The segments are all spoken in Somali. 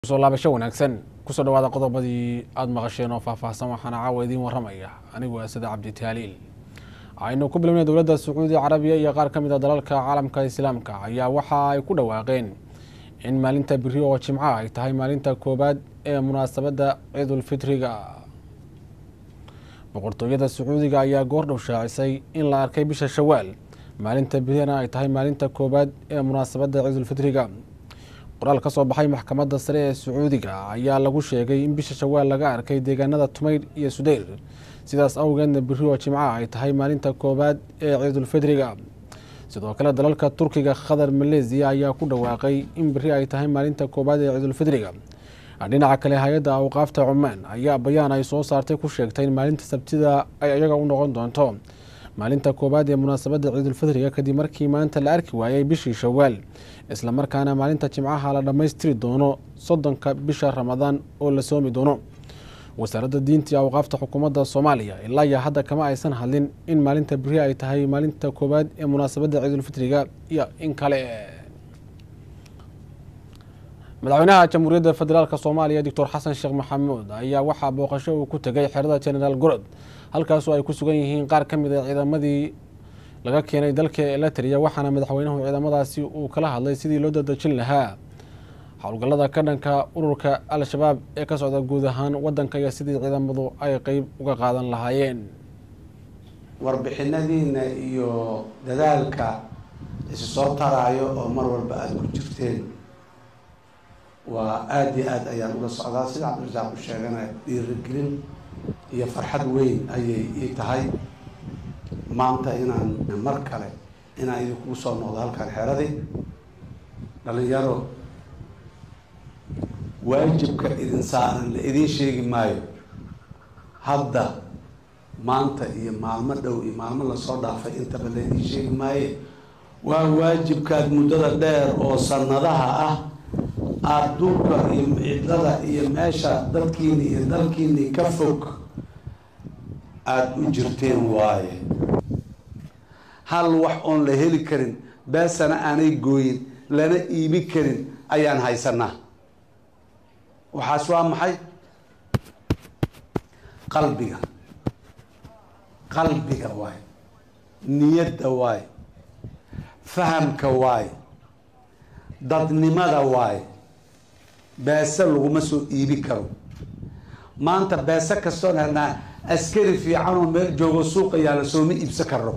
soo laabasho wanaagsan kusoo dhawaada qodobadii aada maqasheen oo faahfaahsan waxaana caawa idiin waramaya anigu asada cabdi taaliil aynu ku bilownay dowladda sacuudi carabiya iyo qaar ka mid a dalalka caalamka islaamka ayaa waxa ay ku dhawaaqeen in maalinta biri oo jimco ay tahay maalinta koowaad ee munaasabadda ciidulfitriga boqortooyada sacuudiga ayaa goordhow shaacisay in la arkay bisha shawaal maalinta birina ay tahay maalinta koowaad ee munaasabadda ciidulfitriga qoraal ka soo baxay maxkamadda sare ee sacuudiga ayaa lagu sheegay in bisha shawaal laga arkay deegaanada tumayr iyo sudeyr sidaas awgeedna biri oo jimca ay tahay maalinta koowaad ee ciidulfitriga sidoo kale dalalka turkiga qatar maleesiya ayaa ku dhawaaqay in biri ay tahay maalinta koowaad ee ciidulfitriga dhinaca kale hay-adda awqaafta cumaan ayaa bayaan ay soo saartay ku sheegtay in maalinta sabtida ay iyaga u noqon doonto maalinta koowaad ee munaasabadda ciidulfitriga kadib markii maanta la arki waayay bishii shawaal islamarkaana maalinta jimcaha la dhammaystiri doono soddonka bisha ramadaan oo la soomi doono wasaaradda diinta iyo awqaafta xukuumadda soomaaliya ilaa iyo hadda kama aysan hadlin in maalinta beri ay tahay maalinta koowaad ee munaasabadda ciidulfitriga iyo in kale madaxweynaha jamhuuriyadda federaalk soomaaliya doctor xasan sheekh maxamuud ayaa waxaa booqasho uu ku tegay xerada genaraal gorod halkaasoo ay ku sugan yihiin qaar ka mid a ciidamadii laga keenay dalka elatria waxaana madaxweynuhu ciidamadaasi uu kala hadlay sidii loo dadejin lahaa howlgallada ka dhanka ururka al-shabaab ee ka socda guud ahaan wadanka iyo sidii ciidamadu ay qeyb uga qaadan lahaayeen warbixinadiina iyo dadaalka isu soo taraayo oo mar walba aada ku jirteen waa aada iyo aada ayaan ula socdaa sida cabdirasaaq u sheegana dhiirigelin iyo farxad weyn ayay ii tahay maanta inaan mar kale inaan idinkugu soo noqdo halkan xeradii dhalinyaro waajibka idin saaran la idiin sheegi maayo hadda maanta iyo maalmo dhow iyo maalmo lasoo dhaafay intaba la idiin sheegi maaye waa waajibkaad muddada dheer oo sanadaha ah aada duurka iyo cidlada iyo meesha dadkiini iyo dalkiini ka fog aada u jirteen waaye hal wax oon la heli karin beesana aanay gooyin lana iibi karin ayaan haysanaa waxaas waa maxay qalbiga qalbiga waay niyadda waay fahamka waay dadnimada waay beese laguma soo iibi karo maanta beese kastoon helnaa askari fiican oo meel joogo suuqa yaala sooma iibsan karno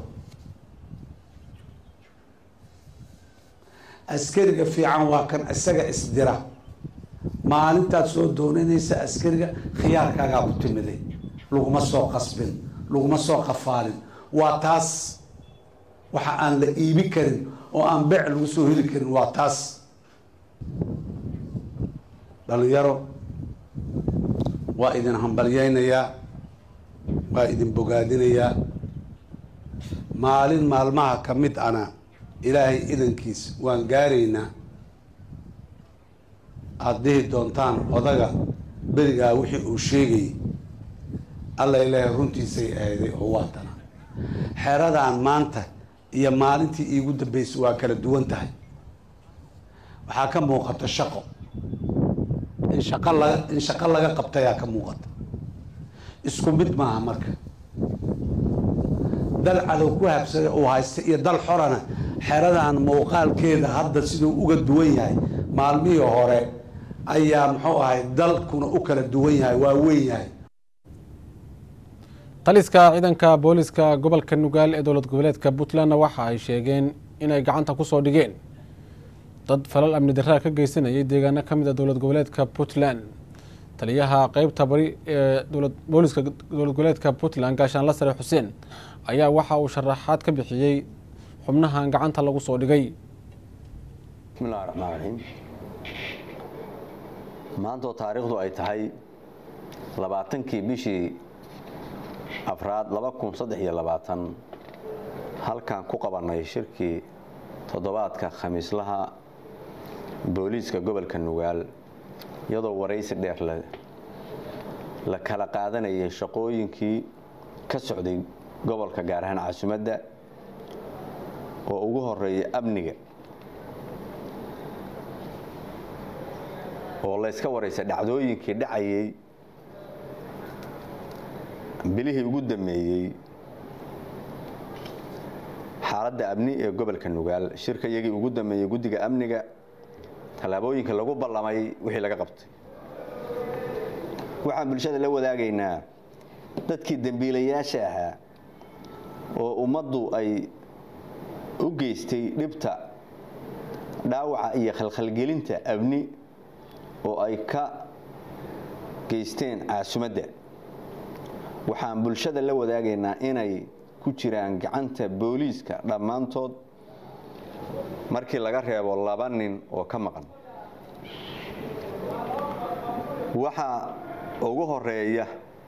askariga fiican waa kan isaga isdira maalintaad soo doonanaysa askariga khiyaarkaagaa ku timiday laguma soo qasbin laguma soo qafaalin waa taas waxa aan la iibi karin oo aan beec lagu soo heli karin waa taas dhalinyaro waa idin hambalyeynayaa waa idin bogaadinayaa maalin maalmaha ka mid ana ilaahay idankiis waan gaaraynaa aada dhihi doontaan odaga berigaa wixii uu sheegayay alla ilaahay runtiisay ahayday oo waatana xeradaan maanta iyo maalintii iigu dambeysay waa kala duwan tahay waxaa ka muuqata shaqo in shaqo laga in shaqo laga qabtayaa ka muuqata isku mid maaha marka dal cadow ku habsada uu haysta iyo dal xorana xeradan muuqaalkeeda hadda siduu uga duwan yahay maalmihii hore ayaa muxuu ahay dalkuna u kala duwan yahay waa weyn yahay taliska ciidanka booliska gobolka nugaal ee dowlad goboleedka puntlandna waxa ay sheegeen inay gacanta kusoo dhigeen dad falal amni daraa ka geysanayay deegaano ka mid a dowlad goboleedka puntland taliyaha qeybta bari ee booliska dowlad goboleedka puntland gaashaanla sare xuseen ayaa waxa uu sharaxaad ka bixiyey xubnahan gacanta lagu soo dhigay bismillahi raxmaan raxiim maanta oo taariikhdu ay tahay labaatankii bishii afraad laba kun saddex iyo labaatan halkan ku qabanay shirkii toddobaadka khamiislaha booliiska gobolka nugaal iyadoo waraysi dheer la kala qaadanayay shaqooyinkii ka socday gobolka gaar ahaan caasimadda oo ugu horeeya amniga oo layska waraysay dhacdooyinkii dhacayay bilihii ugu dammeeyey xaaladda amni ee gobolka nugaal shirka iyagii ugu dammeeyey guddiga amniga tallaabooyinka lagu ballamay wixii laga qabtay waxaan bulshada la wadaagaynaa dadkii dembiilayaasha ahaa oo ummaddu ay u geystay dhibta dhaawaca iyo khalkhalgelinta amni oo ay ka geysteen caasumadda waxaan bulshada la wadaagaynaa inay ku jiraan gacanta booliiska dhammaantood markii laga reebo laba nin oo ka maqan waxaa ugu horeeya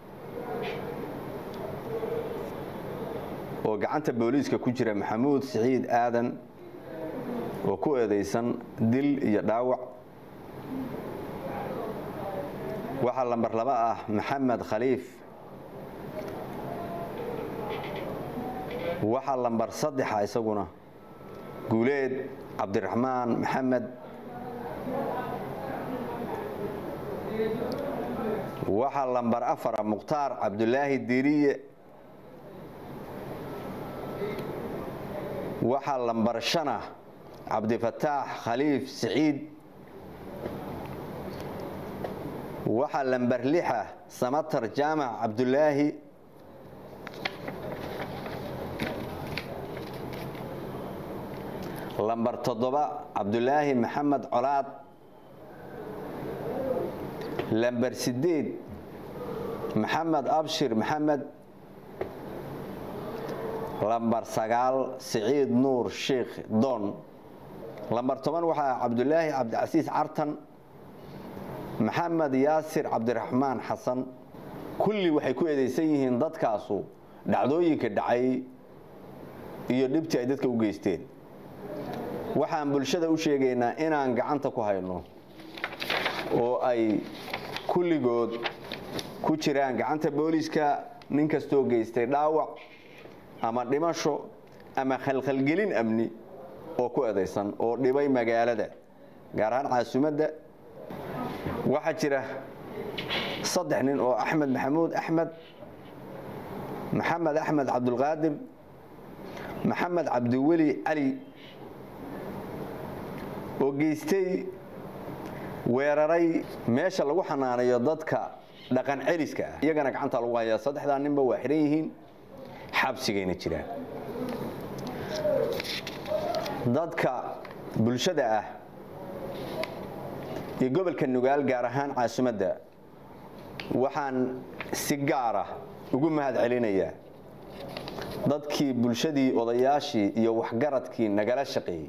oo gacanta booliiska ku jira maxamuud siciid aadan oo ku eedaysan dil iyo dhaawac waxaa lambar laba ah maxamed khaliif waxaa lambar saddexa isaguna guuleed cabdiraxmaan maxamed waxaa lambar afara mukhtaar cabdulaahi diiriye waxaa lambar shana cabdifataax khaliif siciid waxaa lambar lixa samatar jaamac cabdulaahi lambar toddoba cabdulaahi maxamed colaad lambar sideed maxamed abshir maxamed lambar sagaal siciid nuur sheikh doon lambar toban waxaa cabdulaahi cabdicasiis cartan maxamed yaasir cabdiraxmaan xasan kulli waxay ku eedaysan yihiin dadkaasu dhacdooyinka dhacay iyo dhibtii ay dadka u geysteen waxaan bulshada u sheegaynaa inaan gacanta ku hayno oo ay kulligood ku jiraan gacanta booliiska nin kastoo geystay dhaawac ama dhimasho ama khalkhalgelin amni oo ku edaysan oo dhibay magaalada gaar ahaan caasimadda waxaa jira saddex nin oo axmed maxamuud axmed maxamed axmed cabdulqaadir maxamed cabdiweli cali oo geystay weeraray meesha lagu xanaanayo dadka dhaqan celiska ah iyagana gacanta lagu hayaa saddexdaa ninba waa xihan yihiin xabsigayna jiraan dadka bulshada ah iyo gobolka nugaal gaar ahaan caasimadda waxaan si gaara ugu mahad celinayaa dadkii bulshadii odayaashii iyo waxgaradkii nagala shaqeeyey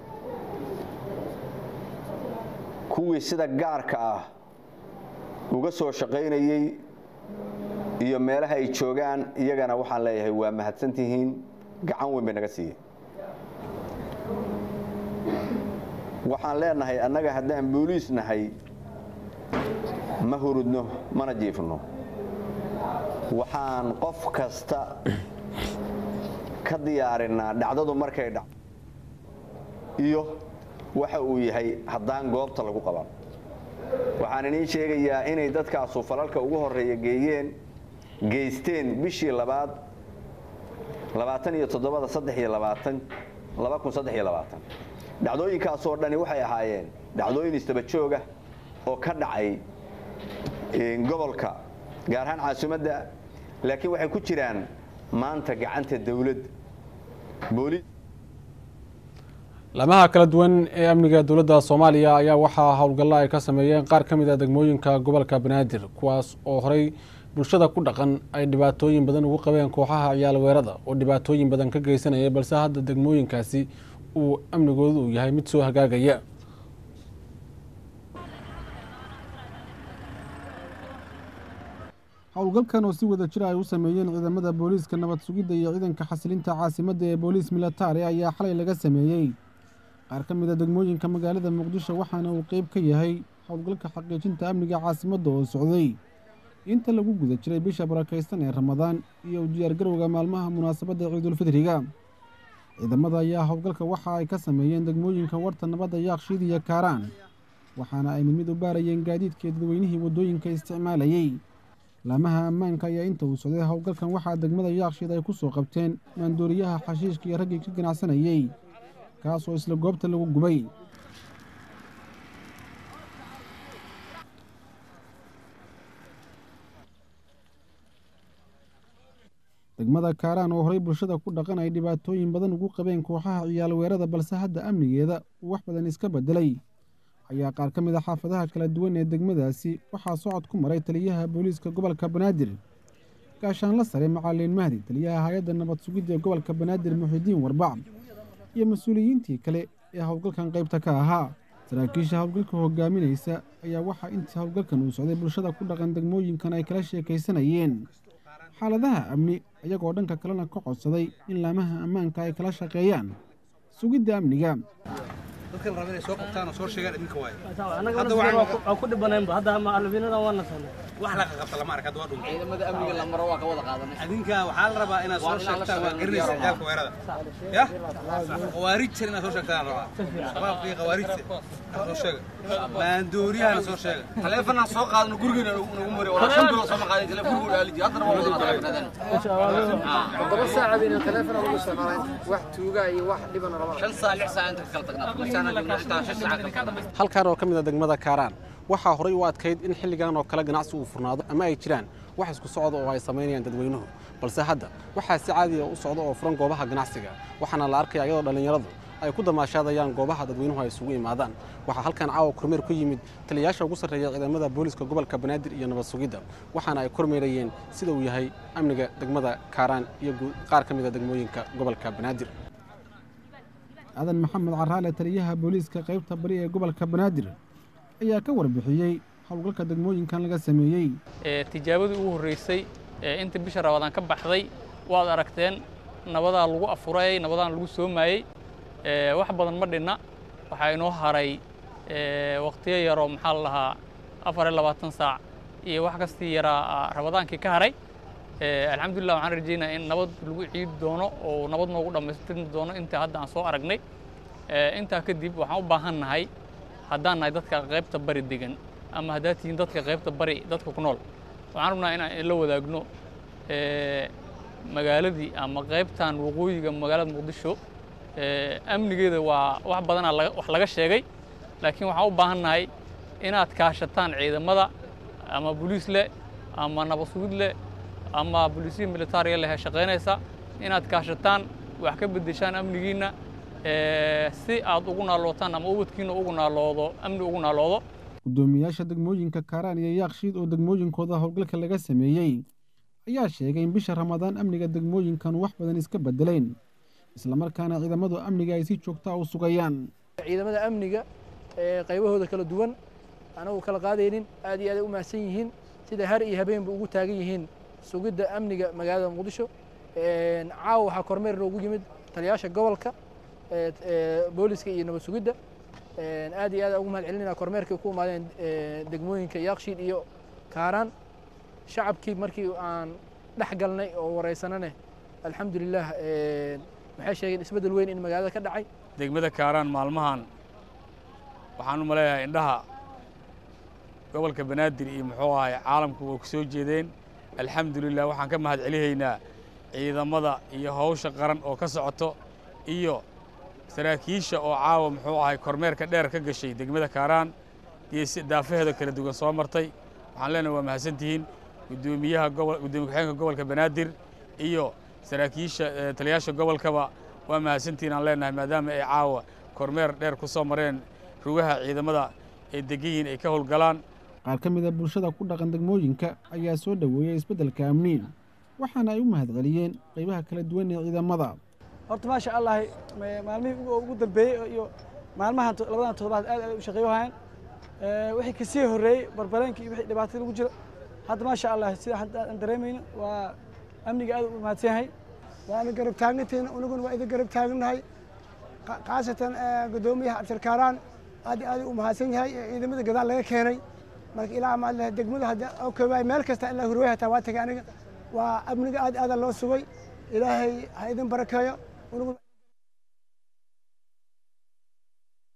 kuwii sida gaarka ah uga soo shaqaynayey iyo meelaha ay joogaan iyagana waxaan leeyahay waa mahadsantihiin gacan weyn bay naga siiyeen waxaan leenahay annaga haddaan booliis nahay ma hurudno mana jiifno waxaan qof kasta ka diyaarinaa dhacdadu markay dhac iyo waxa uu yahay haddaan goobta lagu qaban waxaan idiin sheegayaa inay dadkaasu falalka ugu horeeya geeyeen geysteen bishii labaad labaatan iyo toddobada saddex iyo labaatan laba kun saddex iyo labaatan dhacdooyinkaasoo dhani waxay ahaayeen dhacdooyin istaba jooga oo ka dhacay gobolka gaar ahaan caasimadda laakiin waxay ku jiraan maanta gacanta dawladda booliis lamaha kala duwan ee amniga dowladda soomaaliya ayaa waxaa howlgallo ay ka sameeyeen qaar ka mid a degmooyinka gobolka banaadir kuwaas oo horey bulshada ku dhaqan ay dhibaatooyin badan ugu qabeen kooxaha ciyaal weerada oo dhibaatooyin badan ka geysanaya balse hadda degmooyinkaasi uu amnigoodu uu yahay mid soo hagaagaya howlgalkan oo si wada jira ay u sameeyeen ciidamada booliiska nabad sugidda iyo ciidanka xasilinta caasimadda ee booliis militari ayaa xalay laga sameeyey qaar ka mid a degmooyinka magaalada muqdisho waxaana uu qeyb ka yahay howlgalka xaqiijinta amniga caasimadda oo socday inta lagu guda jiray bisha barakaysan ee ramadaan iyo u diyaargarowga maalmaha munaasabadda ciidulfidriga ciidamada ayaa howlgalka waxa ay ka sameeyeen degmooyinka warta nabadda yaaqshiid iyo kaaraan waxaana ay mid mid u baarayeen gaadiidkii dadweynihii waddooyinka isticmaalayey laamaha ammaanka ayaa inta uu socday howlgalkan waxaa degmada yaakshiid ay ku soo qabteen maandooriyaha xashiishka iyo raggii ka ganacsanayey kaas oo isla goobta lagu gubay degmada kaaraan oo horey bulshada ku dhaqan ay dhibaatooyin badan ugu qabeen kooxaha ciyaal weerada balse hadda amnigeeda uu wax badan iska beddelay ayaa qaar ka mid a xaafadaha kala duwan ee degmadaasi waxaa socod ku maray taliyaha booliiska gobolka banaadir gaashaanla sare macalin mahdi taliyaha hay-adda nabad sugidda ee gobolka banaadir muxidiin warbac iyo mas-uuliyiintii kale ee howlgalkan qaybta ka ahaa saraakiisha howlgalka hogaaminaysa ayaa waxaa intii howlgalkan uu socday bulshada ku dhaqan degmooyinkan ay kala sheekaysanayeen xaaladaha amni iyagoo dhanka kalena ka codsaday in laamaha ammaanka ay kala shaqeeyaan sugidda amniga dadka la raba inay soo qabtaan oo soo sheegaan idinka waayo annaga Hadda waan waxaan- ku dhibanaynba hadda macalimiinada waa nasanay wax la qabta lama arka hadda waa dhumay ciidamada amniga la maro waa ka wada qaadanay adinka waxaa la rabaa inaad soo Waa inaan la sheegtaan waa shaqeyn garanaysa diyaar ciyaalka weerada ya khawaarij jir inaad soo sheegtaan la rabaa shabaabka iyo khawaarijta inaad soo sheega maandooriyahana soo sheega taleefanaan soo qaadano gurigeena nagu mari walaa shan bilo soo maqaaday taleefon guriga dhaaliji haddana waa wada taleefanadeen toddoba saaca bayna teleefon ugu isticmaaleen wax tuuga iyo wax dhibana lama shan saac lix saac inta kala tagnaa masaana joogna intaa shan saac kala tagnaa halkan oo ka mid a degmada kaaraan waxaa horay u adkayd in xilligan oo kale ganacsi uu furnaado ama ay jiraan wax isku socda oo ay samaynayaan dadweynuhu balse hadda waxaa si caadiya u socda oo furan goobaha ganacsiga waxaana la arkaya iyadoo dhallinyaradu ay ku damaashaadayaan goobaha dadweynuhu ay isugu imaadaan waxaa halkan caawa kormeer ku yimid taliyayaasha ugu sarreeya ciidamada booliska gobolka banaadir iyo nabad sugidda waxaana ay kormeerayeen sida uu yahay amniga degmada kaaraan iyo guud- qaar ka mid a degmooyinka gobolka banaadir aadan maxamed caraale taliyaha booliiska qaybta bari ee gobolka banaadir ayaa ka warbixiyey howlgalka degmooyinkan laga sameeyey ee tijaabadii ugu horreysay ee inta bisha rabadaan ka baxday waad aragteen nabadaa lagu afuray nabadaan lagu soomayey ee wax badan ma dhinna waxaa inoo haray ee waqtiyo yaroo maxaa la lahaa afar iyo labaatan saac iyo wax kastii yaraa ah, rabadaankii ka haray ee alxamdulilah waxaan rajeynaa in nabad lagu ciidi doono oo nabad noogu dhammaystirmi doono inta hadda aan soo aragnay ee intaa kadib waxaan u baahan nahay haddaan nahay dadka qaybta bari degan ama haddaad tihiin dadka qaybta bari dadka ku nool waxaan rabnaa inaan la wadaagno ee, magaaladii ama qaybtan waqooyiga magaalada muqdisho ee, amnigeeda waa wax badanaa laga- wax laga sheegay laakiin waxaan u baahan nahay inaad kaashataan ciidamada ama boliis leh ama nabad sugid leh ama booliisihii militaariga leh ee shaqaynaysa inaad kaashataan wax ka beddeshaan amnigiinna ee, si aad ugu naalootaan ama ubadkiina ugu naaloodo amni ugu naaloodo guddoomiyaasha degmooyinka kaaraan iyo yaakshiid oo degmooyinkooda howlgalka laga sameeyey ayaa sheegay in bisha ramadaan amniga degmooyinkan wax badan iska beddeleen islamarkaana ciidamadu amniga ay si joogtaa u sugayaan ciidamada amniga ee qaybahooda kala duwan anagu kala qaadaynin aad iyo aad ay u mahadsan yihiin sida har iyo habeenba ugu taagan yihiin sugidda amniga magaalada muqdisho Een, caawa waxaa kormeer noogu yimid taliyayaasha gobolka ee ee booliska iyo nabad sugidda Een, aad iyo aad ugu mahad celinayna kormeerkay ku imaadeen ee, degmooyinka yaakshiid iyo kaaraan shacabkii markii aan dhex galnay oo wareysanane alxamdulilah een, waxay sheegeen isbeddel weyn in magaalada ka dhacay degmada kaaraan maalmahan waxaan u maleeyahay indhaha gobolka banaadir iyo muxuu ahay caalamku way ku soo jeedeen alxamdulilah waxaan ka mahad celihaynaa ciidamada iyo hawsha qaran oo ka socoto iyo saraakiisha oo caawa muxuu ahay kormeerka dheer ka gashay degmada kaaraan iyo si daafaheeda kala duwan soo martay waxaan leenahay waa mahadsantihiin guddoomiyaha gobol guddoomiye ku-xigeenka gobolka banaadir iyo saraakiisha eh, taliyayaasha gobolkaba waa mahadsantihiin aan leenahay maadaama ay caawa kormeer dheer ku soo mareen rugaha ciidamada ay degan yihiin ay ka howlgalaan qaar ka mid a bulshada ku dhaqan degmooyinka ayaa soo dhoweeyey isbeddelka amni waxaana ay u mahad celiyeen qaybaha kala duwan ee ciidamada horta maasha allah ma- maalmihii ugu- ugu dambeeyey iyo maalmahan to- labadan toddobaad aad ay u shaqeeyo hayaan Ee, wixii kasii horreeyey barbareenkii iyo wixii dhibaatada lagu jiro hadda maasha allah sida hadda aan dareemayno waa amniga aad u mahadsan yahay waana garab taagantihiin unuguna waa idin garab taagannahay Qa- khaasatan eh, guddoomiyaha abshirkaaraan aad iyo aad u mahadsan yahay ee ciidamada gadaal laga keenay marka ilaa maad leh degmada hadda oo koobaay meel kasta ilaa hurwey hataa waa tagay aniga waa amniga aad iyo aada loo sugay ilaahay ha idin barakeeyo unuguna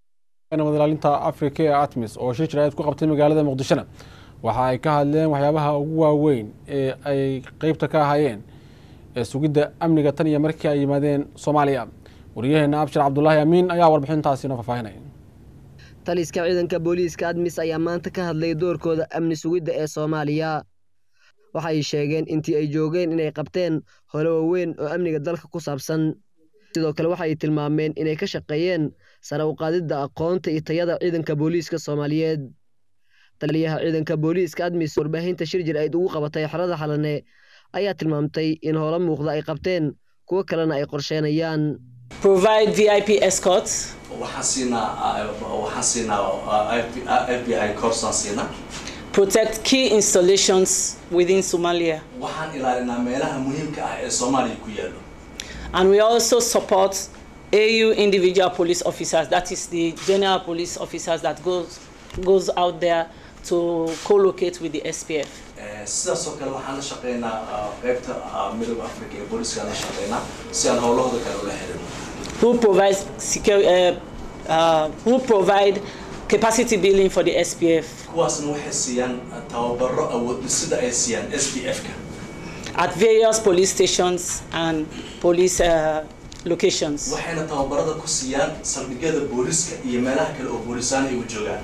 nabad ilaalinta africa ee atmis oo shir jiraayad ku qabtay magaalada muqdishona waxa ay ka hadleen waxyaabaha ugu waaweyn ee ay qeybta ka ahaayeen ee sugidda amniga tan iyo markii ay yimaadeen soomaaliya wariyaheena abshir cabdulaahi amiin ayaa warbixintaasi noo faahfaahinaya taliska ciidanka booliiska admis ayaa maanta ka hadlay doorkooda amni sugidda ee soomaaliya waxay sheegeen intii ay joogeen inay qabteen hole waaweyn oo amniga dalka ku saabsan sidoo kale waxay tilmaameen inay ka shaqeeyeen sare u qaadidda aqoonta iyo tayada ciidanka booliiska soomaaliyeed taliyaha ciidanka booliiska admis warbaahinta shir jir ayd ugu qabatay xerada xalane ayaa tilmaamtay in howlo muuqda ay qabteen kuwo kalena ay qorsheenayaan provide VIP escorts. waxaan siinaa waxaan siinaa FBI course aan siinaa Protect key installations within Somalia. waxaan ilaalinaa meelaha muhiimka ah ee Soomaaliya ku yaalo And we also support AU individual police officers, that is the general police officers that goes goes out there to co-locate with the SPF. Eh, sidaas oo kale waxaan la shaqeynaa ah, qaybta ah, midowga africa ee booliska la shaqeynaa si aan howlahooda kale ula xiriirno who provides secure, uh, uh, who provide capacity building for the SPF kuwaasna waxay siiyaan tababaro awood dhisida ay siiyaan SPF-ka at various police stations and police uh, locations. waxayna tababarada ku siiyaan saldhigyada booliska iyo meelaha kale oo boolisaan ay u joogaan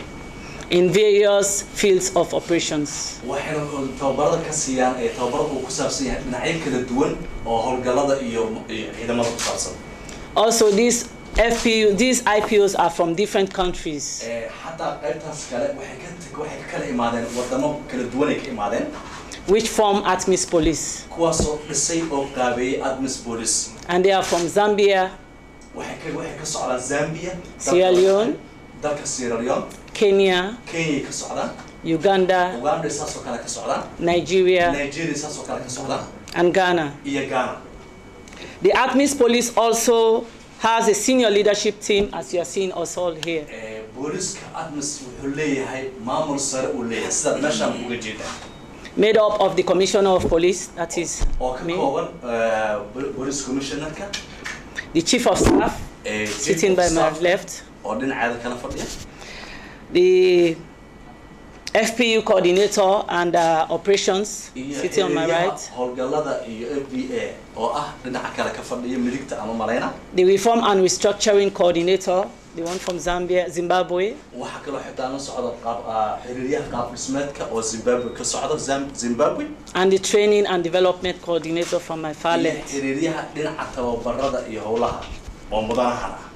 in various fields of operations. waxayna tababarada ka siiyaan ee tababarada uu ku saabsan yahay dhinacyo kala duwan oo howlgallada iyo iyo ciidamada ku saabsan Also, these FPU, these IPOs are from different countries. Eh, xataa qaybtaas kale waxay ka tag- waxay ka kala imaadeen wadamo kala duwan ay ka imaadeen which form ATMIS police. kuwaasoo dhisay oo qaabeeyey admis police And they are from Zambia, waxay ka waxay ka socdaan Zambia Sierra dalka- Leone, dalka Sierra Leone Kenya, Kenya ka socdaan Uganda, Uganda saasoo kale ka socdaan Nigeria, Nigeria saasoo kale ka socdaan and Ghana. iyo Ghana The ATMIS police also has a senior leadership team, as you are seeing us all here. Eh, booliska admis wuxuu leeyahay maamul sare uu leeyahay sidaad meeshaan uga jeedaa made up of the Commissioner of Police, that is oo ka me, kooban eh, bo- police commissionerka the Chief of Staff, eh, sitting by my staff left, oo dhinaceeda kala fadhiya the FPU coordinator and uh, operations, iyo sitting on my ereyaha right, howlgallada iyo FBA oo ah dhinaca kale ka fadhiya midigta ama malayna the Reform and Restructuring coordinator, the one from Zambia, Zimbabwe, waxaa kaloo xitaa la socda qaab ah, xiriiryaha qaab dhismeedka oo Zimbabwe ka socda Zam- Zimbabwe and the Training and Development coordinator from my far iyo left. xiriiryaha dhinaca tababarada iyo howlaha oo mudanahan ah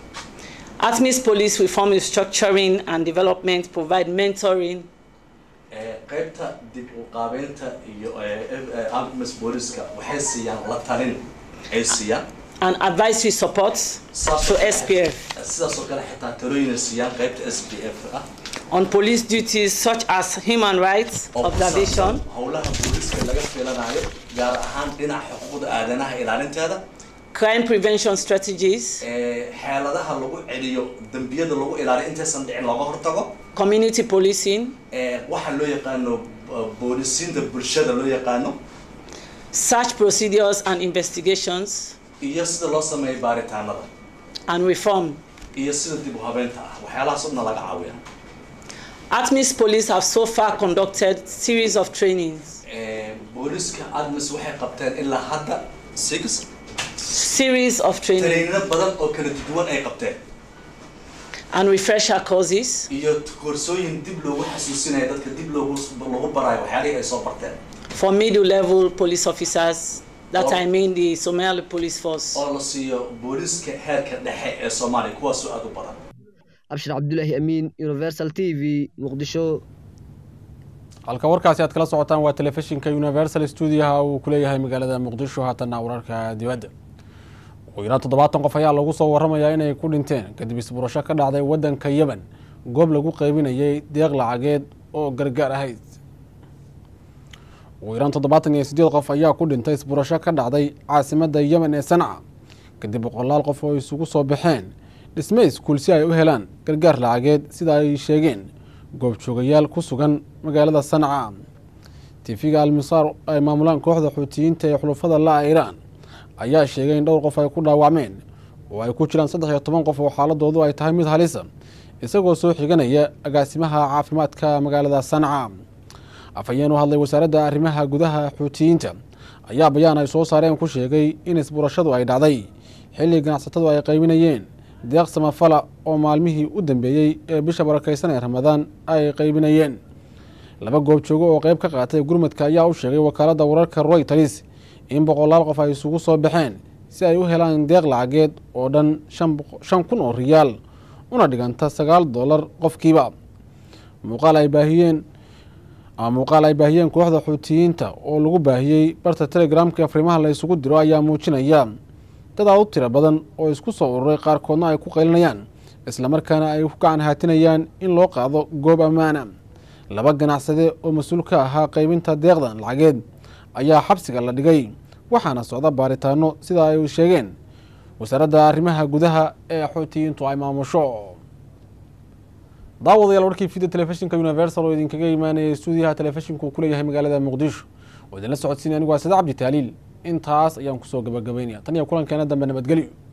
ATMIS Police Reform Restructuring and Development provide mentoring, Eh, qaybta dib u qaabeynta iyo eh, eh, Artemis booliska waxay siiyaan la talin ay siiyaan and advisory support Saas to oo kale- SPF sidaas oo kale xitaa talooyin ay siiyaan qaybta SPF ah on police duties such as human rights oo ku observation, saabsan howlaha booliska laga filanayo gaar ahaan dhinaca xuquuqda aadanaha ilaalinteeda crime prevention strategies, eh, xeeladaha lagu celiyo dembiyada lagu ilaaliyo intaysan dhicin looga hortago community policing, eh, waxa loo yaqaano uh, boolisiinta bulshada loo yaqaano search procedures and investigations, iyo sida loo sameeyo baaritaanada and reform. iyo sida dib u habeynta ah waxyaalahaas oo dhan laga caawiya ATMIS police have so far conducted series of trainings, Eh, booliska admis waxay qabteen ilaa hadda six series of training trainino badan oo kala duwan ay qabteen and refresher courses iyo koorsooyin dib loogu xasuusinaya dadka dib loogu lagu barayo waxyaalihii ay soo barteen for middle level police officers. That Oh. I mean the Somali police force. oo la siiyo booliska heerka dhexe ee soomaaliya kuwaasoo aad u badan abshir cabdulaahi amiin universal t v muqdisho halka warkaasi aad kala socotaan waa telefishinka universal stuudiyaha uu ku leeyahay magaalada muqdisho haatanna wararka dibadda ugu yaraan toddobaatan qof ayaa lagu soo waramayaa inay ku dhinteen kadib isburasho ka dhacday waddanka yemen goob lagu qaybinayay deeq lacageed oo gargaar ahayd ugu yaraan toddobaatan iyo siddeed qof ayaa ku dhintay isburasho ka dhacday caasimadda yemen ee sanca kadib boqolaal qof oo isugu soo baxeen dhisme iskuul si ay u helaan gargaar lacageed sida ay sheegeen goobjoogayaal ku sugan magaalada sanca tifiga almisaar ay maamulaan kooxda xuutiyiinta ee xulufada la-a iiraan ayaa sheegay in dhowr qof ay ku dhaawacmeen oo ay ku jiraan saddex iyo toban qof oo xaaladoodu ay tahay mid halisa isagoo soo xiganaya agaasimaha caafimaadka magaalada sanca afhayeen u hadlay wasaaradda arrimaha gudaha xuutiyiinta ayaa bayaan ay soo saareen ku sheegay in isburashadu ay dhacday xilli ganacsatadu ay qaybinayeen deeq samafala oo maalmihii u dambeeyey ee bisha barakaysan ee ramadaan ay qaybinayeen laba goob joogo oo qeyb ka qaatay gurmadka ayaa u sheegay wakaaladda wararka royters in boqolaal qof ay isugu soo baxeen si ay u helaan deeq lacageed oo dhan shan kun oo riyaal una dhiganta sagaal dollar qofkiiba muuqaal ay baahiyeen muuqaal ay baahiyeen kooxda xuutiyiinta oo lagu baahiyey barta telegramka afrimaha la isugu diro ayaa muujinaya dad aad u tiro badan oo isku soo ururay qaarkoodna ay ku qaylinayaan islamarkaana ay ku gacan haatinayaan in loo qaado goob ammaana laba ganacsade oo mas-uul ka ahaa qaybinta deeqdan lacageed ayaa xabsiga la dhigay waxaana socda baaritaano sida ay sheegeen wasaaradda arrimaha gudaha ee xuutiyiintu ay maamusho daawadayaal warkii video telefishinka universal oo idinkaga imaanayay stuudiyaha telefishinku uu ku leeyahay magaalada muqdisho oo idinla socodsiinay anigu waa sada cabdi taaliil intaas ayaan kusoo gabagabaynaya tan iyo kulankeena dambe nabadgelyo